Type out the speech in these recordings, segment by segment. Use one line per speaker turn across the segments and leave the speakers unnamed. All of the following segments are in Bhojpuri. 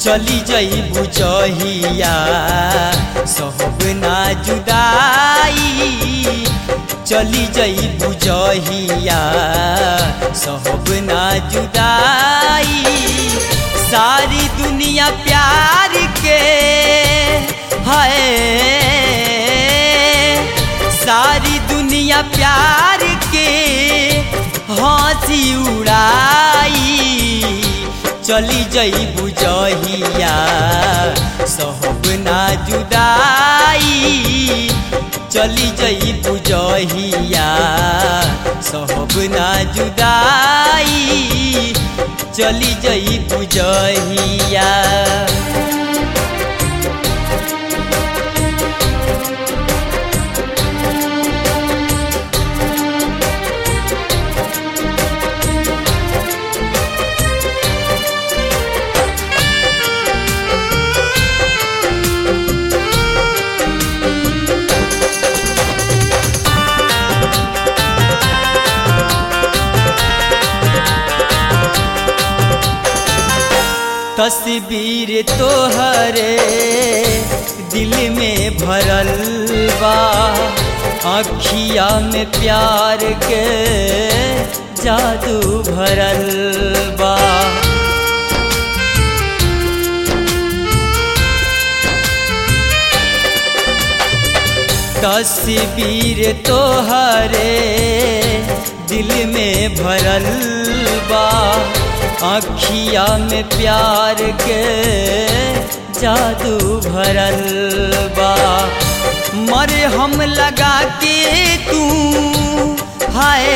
चली जई बुझहिया सहब ना जुदाई चली जई बुझहिया सहब ना जुदाई सारी दुनिया प्यार के है सारी दुनिया प्यार के हंसी उड़ाई चली जई बुझहिया सहब ना जुदाई चली जई बुझहिया सहब ना जुदाई चली जई बुझहिया तस्वीर तोहरे दिल में भरल बा अखिया में प्यार के जादू भरल बा तस्वीर तोहरे दिल में भरल बा अखिया में प्यार के जादू भरल बा मरे हम लगा के तू हाय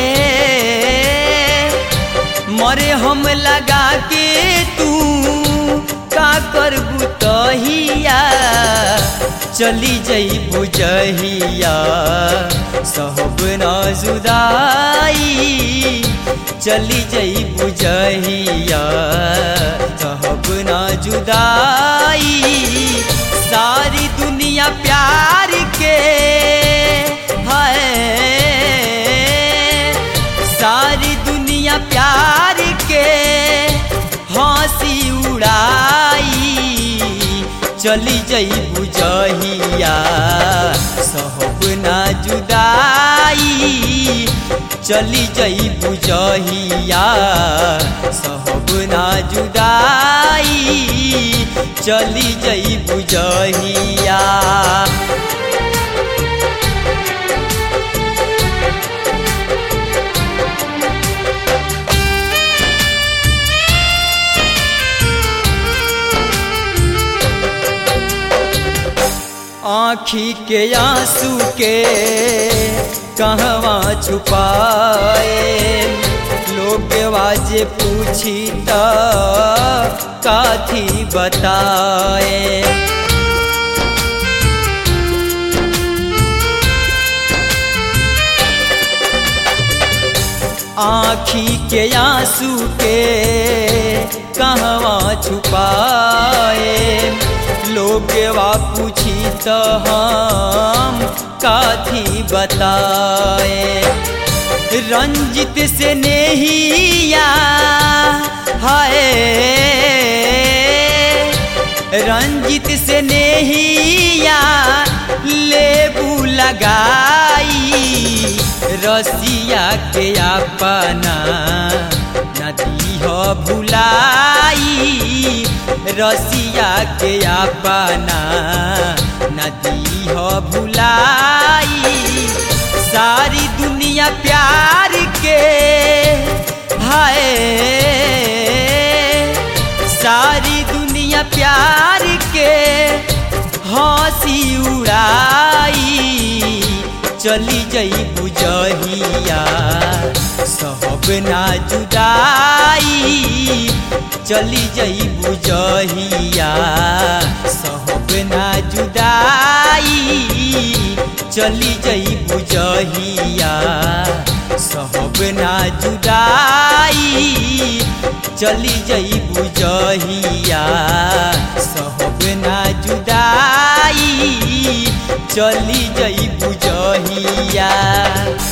मरे हम लगा के तू का कर बुतहिया चली जई बुझहिया सहब ना जुदाई चली जई बुझहिया सहब ना जुदाई सारी दुनिया प्यार के है सारी दुनिया प्यार के हंसी उड़ाई चली जई बुझहिया सहब ना जुदाई चली जई बुझहिया सहब ना जुदाई चली जई बुझहिया आँखी के आंसू के कहवा छुपाए लोग वाजे पूछी त काथी बताए आँखी के आंसू के कहवा छुपाए लोग वा पूछी तो हम काथी बताए रंजित से नेहिया हाय रंजित से नेहिया लेबू लगाई रसिया के अपना नदी हो भुलाई रसिया के अपना नदी हो भुलाई सारी दुनिया प्यार के हाय सारी दुनिया प्यार के हंसी उड़ाई चली जई बुझहिया सहब ना जुदाई चली जई बुझहिया सहब ना जुदाई चली जई बुझहिया सहब ना जुदाई चली जई बुझहिया सहब ना जुदाई चली जई बुझहिया